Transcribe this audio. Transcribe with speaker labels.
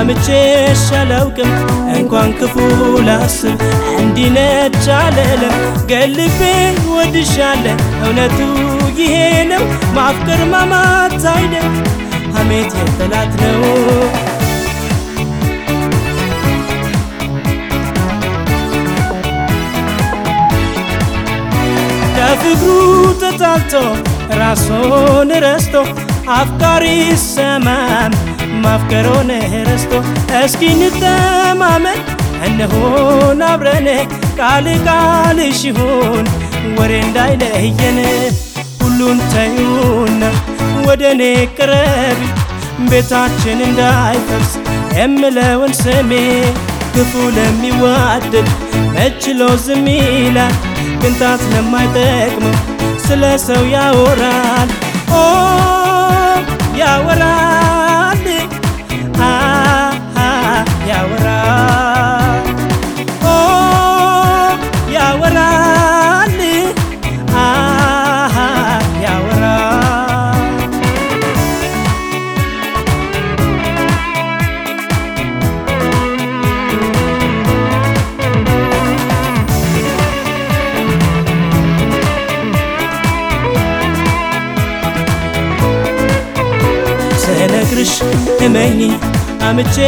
Speaker 1: አምቼሽ አላውቅም እንኳን ክፉ ላስብ እንዲነች አለለም ገልቤ ወድሻለ እውነቱ ይሄ ነው ማፍቀር ማማት አይደል ሐሜት የጠላት ነው ከፍቅሩ ተጣልቶ ራሱን ረስቶ አፍቃሪ ሰማም ማፍቀሮን ረስቶ እስኪ እንተማመን እንሆን አብረን ቃል ቃልሽ ይሁን ወሬ እንዳይለየን ሁሉን ተዩና ወደ እኔ ቅረቢ ቤታችን እንዳይፈርስ የምለውን ስሜ ክፉ ለሚዋደድ መችሎ ዝም ይላል ቅንጣት ለማይጠቅመው ስለ ሰው ያወራል ኦ ያወራል አ ያወራል ኦ ያወራል አ ያወራል ስነግርሽ እመኚ አምቼ